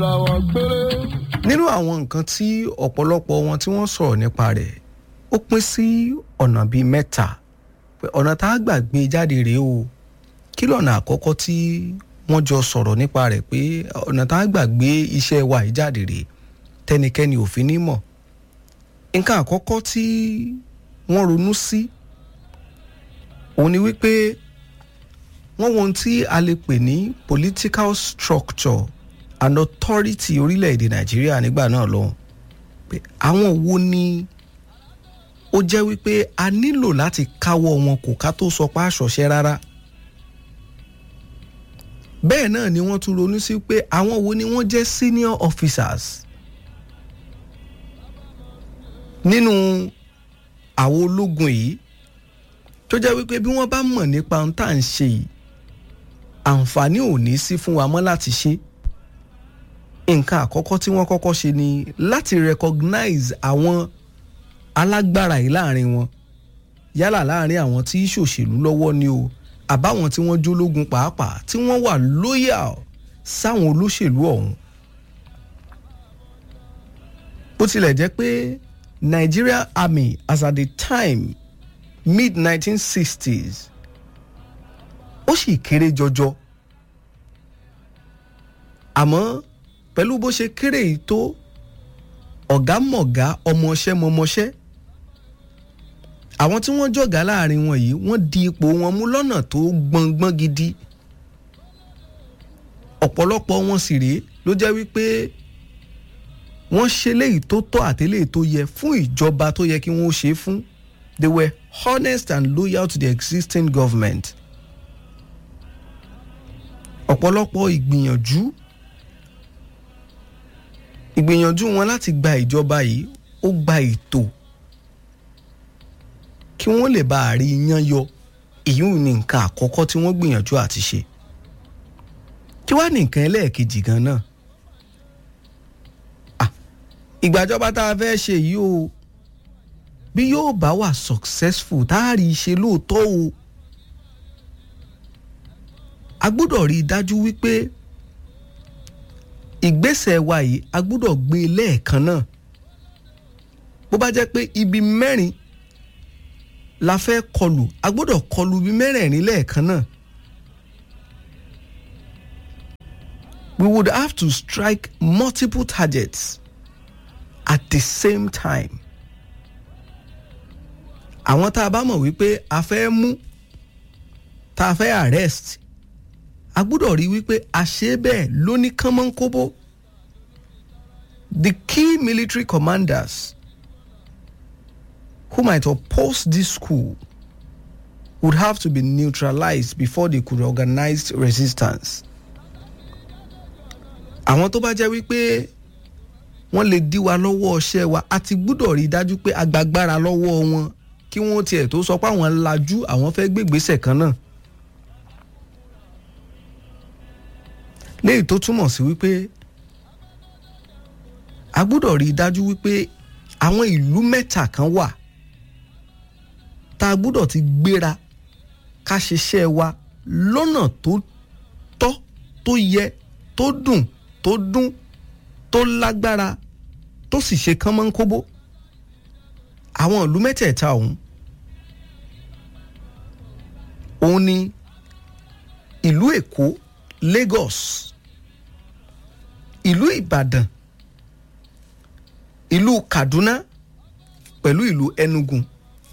nínú àwọn nǹkan tí ọ̀pọ̀lọpọ̀ wọn tí wọ́n sọ̀rọ̀ nípa rẹ̀ ó pín sí ọ̀nà bíi mẹ́ta pé ọ̀nà tá a gbà gbé jáde rèé o kí lọ́nà àkọ́kọ́ tí wọ́n jọ sọ̀rọ̀ nípa rẹ̀ pé ọ̀nà tá a gbà gbé iṣẹ́ wa yìí jáde rèé tẹnikẹ́ni ò fi ní mọ̀ nǹkan àkọ́kọ́ tí wọ́n ronú sí òun ni wípé wọ́n wo ohun tí a lè pè ní political structure and authority orílẹ̀-èdè nàìjíríà nígbà náà lọ́hùn pé àwọn wo ni ó jẹ́ wípé a nílò láti káwọ́ wọn kò ká tó sọ pé àṣọṣẹ́ rárá bẹ́ẹ̀ náà ni wọ́n tún ronú sí pé àwọn wo ni wọ́n jẹ́ senior officers nínú àwọn ológun yìí tó jẹ́ wípé bí wọ́n bá mọ̀ nípa ohun tá à ń ṣe yìí àǹfààní ò ní sí fún wa mọ́ láti ṣe nǹkan àkọ́kọ́ tí wọ́n kọ́kọ́ ṣe ni láti recognize àwọn alágbára yìí láàrin wọn yálà láàrin àwọn tí ṣòṣèlú lọ́wọ́ ni o àbáwọn tí wọ́n jólógun pàápàá tí wọ́n wà loyal sáwọn olóṣèlú ọ̀hún bó tilẹ̀ jẹ́ pé Nigeria Army as at the time mid 1960s ó sì kéré jọjọ àmọ́ pẹ̀lú bó ṣe kéré yìí tó ọ̀gá mọ̀gá ọmọọṣẹ́ mọmọṣẹ́ àwọn tí wọ́n jọ̀gá láàrin wọn yìí wọ́n di ipò wọn mú lọ́nà tó gbọ̀ngbọ́n gidi ọ̀pọ̀lọpọ̀ wọn sì rèé ló jẹ́ wípé wọ́n ṣe léyìí tó tọ́ àtẹ́lẹ̀ tó yẹ fún ìjọba tó yẹ kí wọ́n ṣe fún they were honest and loyal to the existing government ọ̀pọ̀lọpọ̀ ìgbìyànjú ìgbìyànjú wọn láti gba ìjọba yìí ó gba ètò kí wọ́n lè bá àrí iyán yọ èyí ni nǹkan àkọ́kọ́ tí wọ́n gbìyànjú àti ṣe kí wàá ní nǹkan ẹlẹ́ẹ̀kejì gan náà ìgbàjọba tá a fẹ́ ṣe yìí o bí yóò bá wà successful tá a rí i ṣe lóòótọ́ o a gbọ́dọ̀ rí i dájú wípé ìgbésẹ̀ wa yìí a gbọ́dọ̀ gbé e lẹ́ẹ̀kan náà bó bá jẹ́ pé ibi mẹ́rin la fẹ́ kọlù a gbọ́dọ̀ kọlù ibi mẹ́rẹ̀ẹ̀rin lẹ́ẹ̀kan náà we would have to strike multiple targets at the same time àwọn tá a bá mọ̀ wípé a fẹ́ mú tá a fẹ́ arrest a gbọ́dọ̀ rí wípé a ṣe bẹ́ẹ̀ lóní kánmọ́nkóbó the key military commanders who might oppose this school would have to be neutralized before they could organize resistance. àwọn tó bá jẹ́ wípé wọ́n lè dí wa lọ́wọ́ ọṣẹ́ wa a ti gbúdọ̀ rí i dájú pé agbágbára lọ́wọ́ wọn kí wọ́n tiẹ̀ tó sọ pé àwọn lajú àwọn fẹ́ gbégbèsè kan náà. léyìí tó túmọ̀ sí wípé a gbúdọ̀ rí i dájú wípé àwọn ìlú mẹ́ta kan wà tá a gbúdọ̀ ti gbéra ká ṣiṣẹ́ wa lọ́nà tó tọ́ tó yẹ tó dùn tó dún tó lágbára tó sì ṣe kánmọ́nkóbó àwọn ìlú mẹ́tẹ̀ẹ̀ta ọ̀hún òun ni ìlú Èkó Lagos ìlú Ìbàdàn ìlú Kaduna pẹ̀lú ìlú Enugu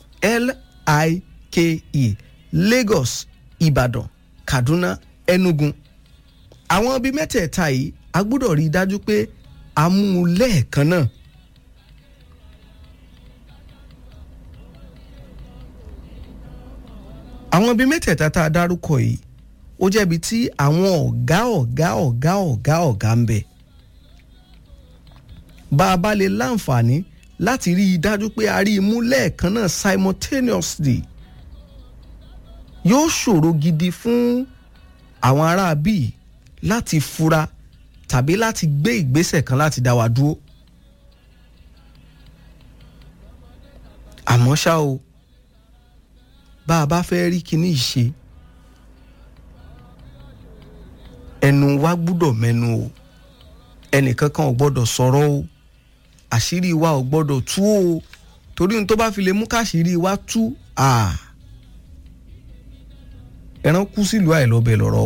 L-I-K-E Lagos Ìbàdàn Kaduna Enugu àwọn ibi mẹ́tẹ̀ẹ̀ta yìí a gbọ́dọ̀ rí i dájú pé a mú un lẹ́ẹ̀kan náà. àwọn ibi mẹ́tẹ̀ẹ̀ta tá a dárúkọ yìí ó jẹ́bi tí àwọn ọ̀gá ọ̀gá ọ̀gá ọ̀gá ọ̀gá ń bẹ. bá a bá lè láǹfààní láti rí i dájú pé a rí i mú lẹ́ẹ̀kan náà simultaneously yóò ṣòro gidi fún àwọn ará bíi láti fura tàbí láti gbé ìgbésẹ̀ kan láti dá wa dúró. àmọ́ ṣá o bá a bá fẹ́ rí kinní ìṣe ẹnu wa gbúdọ̀ mẹ́nu o ẹnìkan kan ò gbọ́dọ̀ sọ̀rọ̀ o àṣírí wa ò gbọ́dọ̀ tú o torí ohun tó bá fi lè mú káṣírí wa tú ẹran kú sílùú àìlọ́bẹ̀ lọ́rọ̀